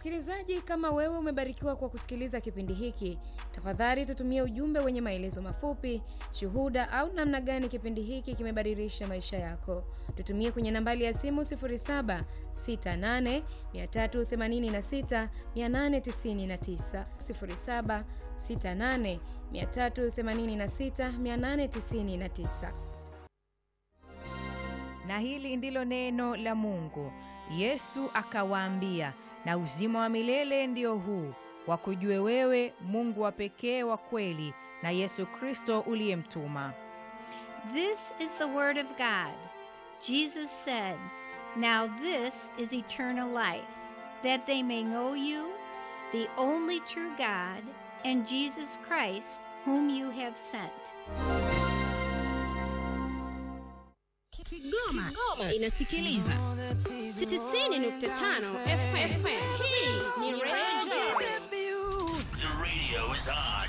Msikilizaji, kama wewe umebarikiwa kwa kusikiliza kipindi hiki, tafadhali tutumie ujumbe wenye maelezo mafupi, shuhuda au namna gani kipindi hiki kimebadilisha maisha yako. Tutumie kwenye nambari ya simu 0768386899, 0768386899. Na hili ndilo neno la Mungu. Yesu akawaambia, na uzima wa milele ndio huu, wakujue wewe Mungu wa pekee wa kweli, na Yesu Kristo uliyemtuma. This is the Word of God. Jesus said, Now this is eternal life, that they may know you, the only true God, and Jesus Christ, whom you have sent. Kigoma, Kigoma inasikiliza 90.5 FM. Hii ni Radio The radio is on.